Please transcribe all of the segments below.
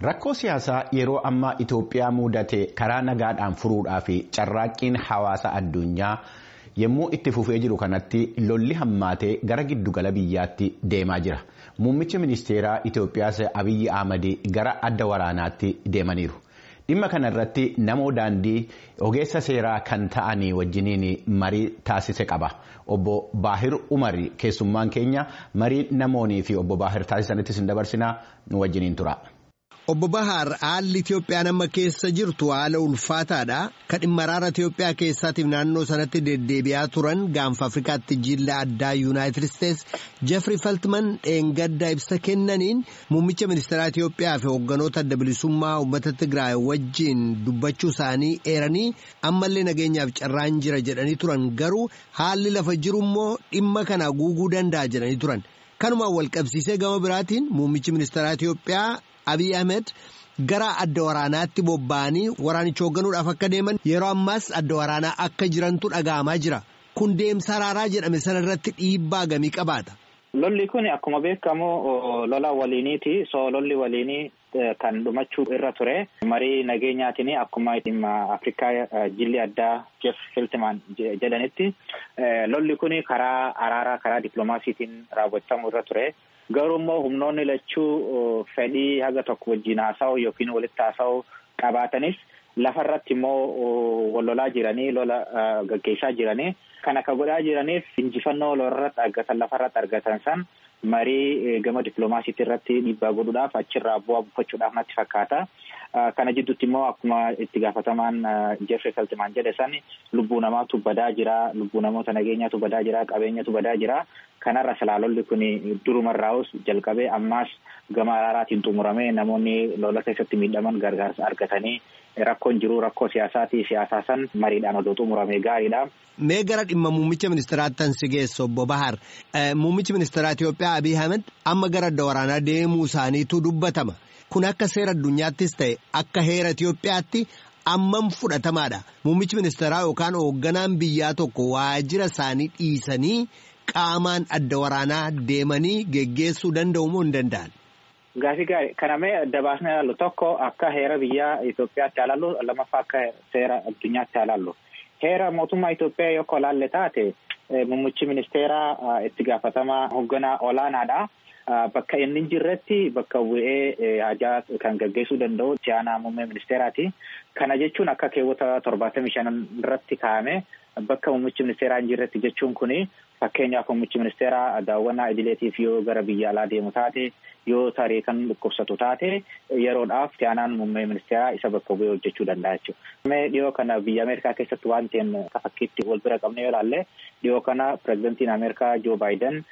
Rakkoo siyaasaa yeroo ammaa Itoophiyaa mudate karaa nagaadhaan furuudhaa fi carraaqqiin hawaasa addunyaa yommuu itti fufee jiru kanatti lolli hammaatee gara giddugala biyyaatti deemaa jira. Muummichi ministeeraa Itoophiyaas Abiyyi Ahmad gara adda waraanaatti deemaniiru. Dhimma kana irratti namoo daandii ogeessa seeraa kan ta'anii wajjiniin marii taasise qaba. Obbo Baahir Umar keessummaan keenya marii namoonii fi obbo Baahir taasisanittis hin dabarsinaa nu wajjiniin tura. Obbo Bahaar haalli Itoophiyaan amma keessa jirtu haala ulfaataadha. Kan dhimma araara Itoophiyaa keessaatiif naannoo sanatti deddeebi'aa turan gaanfa Afrikaatti jilla addaa Yuunaayitid Isteets Jeffrey Feltman dheengadda ibsa kennaniin muummicha ministeeraa Itoophiyaa fi hoogganoota adda bilisummaa uummata Tigraay wajjin dubbachuu isaanii eeranii ammallee nageenyaaf carraan jira jedhanii turan garuu haalli lafa jiru immoo dhimma kana guuguu danda'a jedhanii turan. Kanumaan walqabsiisee gama biraatiin muummichi ministeeraa Itoophiyaa Abiy Ahmed gara adda waraanaatti bobba'anii waraanicha hoogganuudhaaf akka deeman yeroo ammaas adda waraanaa akka jirantu dhaga'amaa jira. Kun deemsa araaraa jedhame sana irratti dhiibbaa gamii qabaata. Lolli kun akkuma beekamu lola waliiniiti. So lolli waliinii kan dhumachuu irra ture. Marii nageenyaatiin akkuma dhimma Afrikaa jilli addaa Jeff Feltman jedhanitti lolli kun karaa araaraa karaa dippiloomaasiitiin raawwatamuu irra ture. Garuu immoo humnoonni lachuu fedhii haga tokko wajjin haasa'u yookiin walitti haasa'u qabaatanis lafarratti immoo wal lolaa jiranii lola gaggeessaa jiranii kan akka godhaa jiraniif injifannoo lolarratti argatan lafarratti argatan san marii gama dippiloomaasiitii irratti dhiibbaa godhuudhaaf achirraa bu'aa buufachuudhaaf natti fakkaata. Kana jidduutti immoo akkuma itti gaafatamaan Jeffrey Feltman jedhe san lubbuu namaatu badaa jira, lubbuu namoota nageenyaatu badaa jira, qabeenyatu badaa jira. Kanarra salaalolli kun durumarraa'us jalqabee ammaas gama araaraatiin xumuramee namoonni lola keessatti miidhaman gargaarsa argatanii rakkoon jiru rakkoo siyaasaatii siyaasaa san mariidhaan odoo xumurame gaariidha. Mee gara dhimma muummicha ministeeraatti tan si geessu obbo Bahar. Muummichi ministeeraa Itoophiyaa Abiy Ahmed amma gara adda waraanaa deemuu isaaniitu dubbatama. Kun akka seera addunyaattis ta'e akka heera Itoophiyaatti ammam fudhatamaadha. Muummichi ministeeraa yookaan hoogganaan biyyaa tokko waajjira isaanii dhiisanii qaamaan adda waraanaa deemanii geggeessuu danda'u moo hin danda'an? Gaafii gaarii kana mee adda baasnee ilaallu tokko akka heera biyyaa Itoophiyaatti ilaallu lammaffaa akka seera addunyaatti ilaallu. Heera mootummaa Itoophiyaa yoo ilaalle taate muummichi ministeeraa itti gaafatamaa hoogganaa olaanaadha. Bakka inni jirretti bakka bu'ee hajaa kan gaggeessuu danda'u itti aanaa muummee ministeeraati. Kana jechuun akka keewwata torbaatamii shanan irratti kaa'ame bakka muummichi ministeeraa hin jirretti jechuun kuni fakkeenyaaf muummichi ministeeraa daawwannaa idileetiif yoo gara biyya alaa deemu taate yoo tarii kan dhukkubsatu taate yeroodhaaf itti aanaan muummee ministeeraa isa bakka bu'ee hojjechuu danda'a jechuudha. Mee dhiyoo kana biyya Ameerikaa keessatti waan ta'een fakkiitti wal bira qabne yoo ilaalle dhiyoo kana pirezidantiin Ameerikaa Joo Baayiden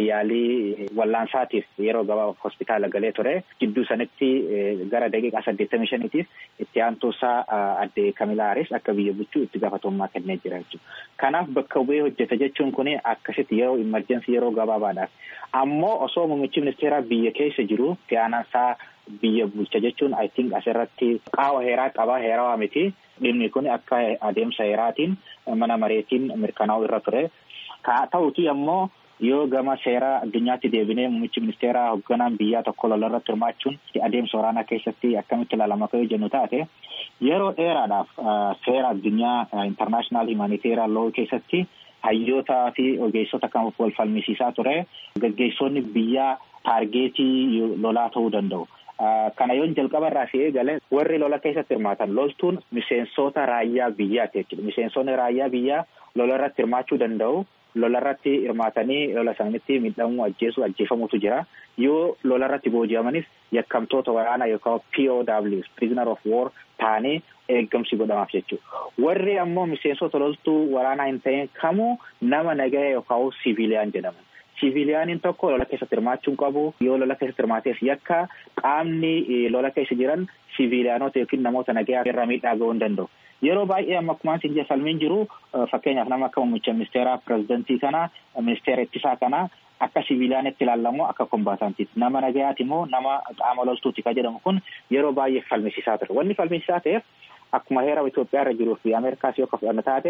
yaalii wallaansaatiif yeroo gabaabaaf hospitaala galee ture gidduu sanitti gara daqiiqaa saddeettamii shaniitiif itti aantuusaa adde Kamilaaris akka biyya bulchuu itti gaafatamummaa kennee jira jechuudha. Kanaaf bakka bu'ee hojjeta jechuun kun akkasitti yeroo imerjensii yeroo gabaabaadhaaf ammoo osoo muummichi ministeeraa biyya keessa jiru itti aanaasaa biyya bulcha jechuun I think asirratti qaawa heeraa qabaa heerawaa miti dhimmi kun akka adeemsa heeraatiin mana mareetiin mirkanaa'u irra ture. Haa ta'uti ammoo yoo gama seera addunyaatti deebinee muummichi ministeeraa hoogganaan biyyaa tokko lola irratti hirmaachuun adeemsa waraanaa keessatti akkamitti ilaalama akka jennu taate yeroo dheeraadhaaf seera addunyaa intarnaashinaal himaniteeraa loo keessatti hayyootaa fi ogeessota kan wal falmisiisaa ture gaggeessonni biyyaa taargeetii lolaa ta'uu danda'u. Kana yoon jalqaba irraa si eegale warri lola keessatti hirmaatan loltuun miseensota raayyaa biyyaati jechuudha. Miseensonni raayyaa biyyaa lola irratti hirmaachuu danda'u. Lola irratti hirmaatanii lola sanitti miidhamuu ajjeesuu ajjeefamutu jira. Yoo lola irratti booji'amanis yakkamtoota waraanaa yookaan POWs prisoner of war ta'anii eeggamsi godhamaaf jechuudha. Warri ammoo miseensota loltuu waraanaa hin ta'in kamuu nama nagaya yookaan siviiliyaan jedhaman. Siviiliyaaniin tokko lola keessatti hirmaachuun qabu yoo lola keessatti hirmaateef yakka qaamni lola keessa jiran siviiliyaanota yookiin namoota nagayaa irraa miidhaa ga'uu hin danda'u. Yeroo baay'ee amma akkuma isin falmiin jiru fakkeenyaaf nama akka muummicha ministeeraa pirezidantii kana ministeera ittisaa kana akka siviiliyaanitti ilaalamu akka kombaatantiiti. Nama nagayaati immoo nama qaama loltuuti kan jedhamu kun yeroo baay'ee falmisiisaa ture. Wanni falmisiisaa ta'eef akkuma heera Itoophiyaa irra jiruu fi Ameerikaas yoo fudhanna taate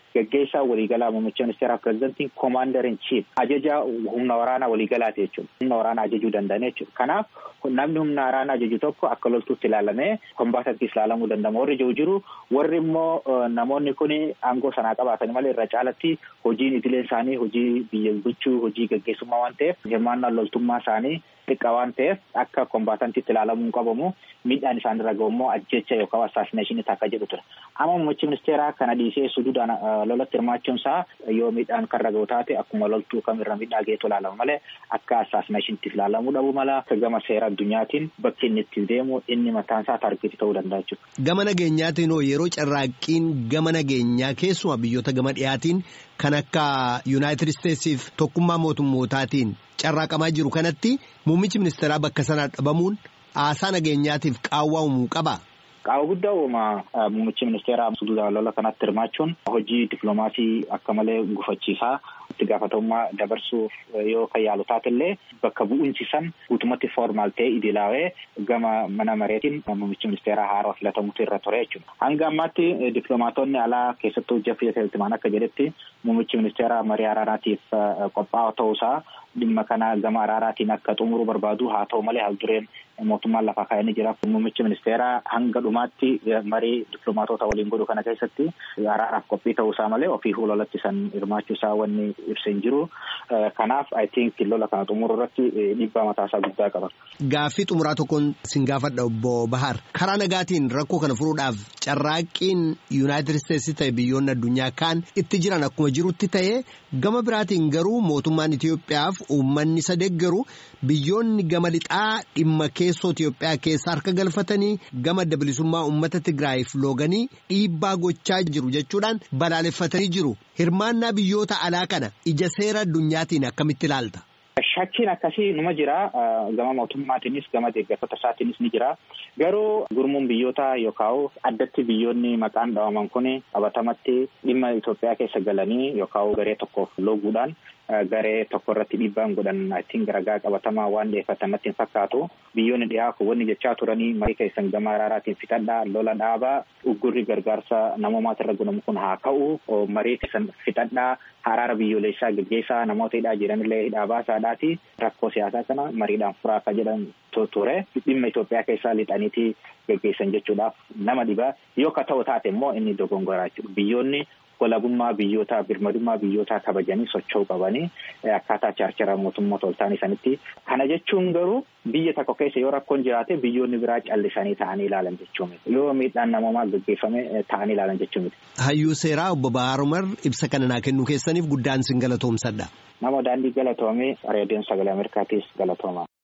gaggeessaa waliigalaa muummicha ministeeraa pirezidantiin koomaandar in chiif ajaja humna waraanaa waliigalaati jechuudha. Humna waraanaa ajajuu danda'an jechuudha. Kanaaf namni humna waraanaa ajaju tokko akka loltuutti ilaalamee kombaatantiis ilaalamuu danda'ama. Warri jiru jiru warri immoo namoonni kun aangoo sanaa qabaatan malee irra caalatti hojiin idilee isaanii hojii biyya bulchuu hojii gaggeessummaa waan ta'eef hirmaannaa loltummaa isaanii xiqqaa waan ta'eef akka kombaatantiitti ilaalamuu qabamu miidhaan isaan irra gahu immoo ajjecha yookaan assaasineeshinii takka jedhu ture. Amma muummichi ministeeraa kana dhiisee suduudhaan lolatti hirmaachuun isaa yoo miidhaan kan irra gahu taate akkuma loltuu kamirra miidhaa geetu ilaalama malee akka assaasineeshiniitti ilaalamuu dhabu mala akka gama seera addunyaatiin bakki inni itti deemu inni mataan isaa taargeetii ta'uu danda'a jechuudha. Gama nageenyaatiin hoo yeroo carraaqqiin gama nageenyaa keessumaa biyyoota gama dhiyaatiin kan akka Yuunaayitid Isteetsiif tokkummaa mootummootaatiin carraaqamaa jiru kanatti muummichi ministeeraa bakka sanaa dhabamuun haasaa nageenyaatiif qaawwaa uumuu qaba. Qaawwa guddaa uuma muummichi ministeeraa suduudhaan lola kanatti hirmaachuun hojii dippiloomaasii akka malee gufachiisaa itti gaafatamummaa dabarsuuf yoo kan yaalu taatellee bakka bu'insi san guutumatti formaal ta'ee idilaawee gama mana mareetiin muummichi ministeeraa haaraa filatamutu irra ture jechuudha. Hanga ammaatti dippiloomaatonni alaa keessattuu Jeffrey Feltman akka jedhetti muummichi ministeeraa marii araaraatiif qophaa'aa ta'uusaa dhimma kana gama araaraatiin akka xumuruu barbaadu haa ta'u malee haal dureen mootummaan lafaa kaa'anii jira. Muummichi ministeeraa hanga dhumaatti marii dippiloomaatota waliin godhu kana keessatti araaraaf qophii ta'uusaa malee ofii fuulolatti san hirmaachuusaa wanni ibsa hin jiru. Kanaaf I think lola kana xumuruu irratti dhiibbaa mataasaa guddaa qaba. Gaaffii xumuraa tokkoon sin gaafadha obbo Bahar. Karaa nagaatiin rakkoo kana furuudhaaf carraaqqiin Yuunaayitid Isteetsi ta'e biyyoonni addunyaa kaan itti jiran akkuma jirutti ta'e gama biraatiin garuu mootummaan Itoophiyaaf uummanni isa deeggaru biyyoonni gama lixaa dhimma keessoo Itoophiyaa keessa harka galfatanii gama adda bilisummaa uummata Tigraayiif looganii dhiibbaa gochaa jiru jechuudhaan balaaleffatanii jiru. Hirmaannaa biyyoota alaa kana ija seera addunyaatiin akkamitti ilaalta? Shakkiin akkasii numa jira. Gama mootummaatiinis gama deeggartoota isaatiinis ni jira. Garuu gurmuun biyyoota yookaan addatti biyyoonni maqaan dhawaman kun qabatamatti dhimma Itoophiyaa keessa galanii yookaan garee tokkoof looguudhaan garee tokko irratti dhiibbaan godhan ittiin garagaa qabatamaa waan dhiyeeffatan natti hin fakkaatu. Biyyoonni dhiyaa kun wanni jechaa turanii marii keessan gama araaraatiin fixadhaa lola dhaabaa uggurri gargaarsa namoomaati irra gunamu kun haa ka'u marii keessan fixadhaa araara biyyoolessaa gaggeessaa namoota hidhaa jiranillee hidhaa baasaadhaati rakkoo siyaasaa kana mariidhaan furaa akka jedhan ture dhimma Itoophiyaa keessaa lixaniitii gaggeessan jechuudhaaf nama dhibaa yoo ka ta'u taate immoo inni dogongoraa jechuudha biyyoonni walabummaa biyyootaa birmadummaa biyyootaa kabajanii socho'uu qabanii akkaataa chaarchara mootummoota ol ta'anii sanitti kana jechuun garuu biyya tokko keessa yoo rakkoon jiraate biyyoonni biraa callisanii ta'anii ilaalan jechuu miti yoo miidhaan namoomaa gaggeeffame ta'anii ilaalan jechuu miti. Hayyuu seeraa obbo Bahaar Umar ibsa kana naa kennuu keessaniif guddaan sin galatoomsadha. Nama daandii galatoomee reediyoon sagalee Ameerikaatiis galatooma.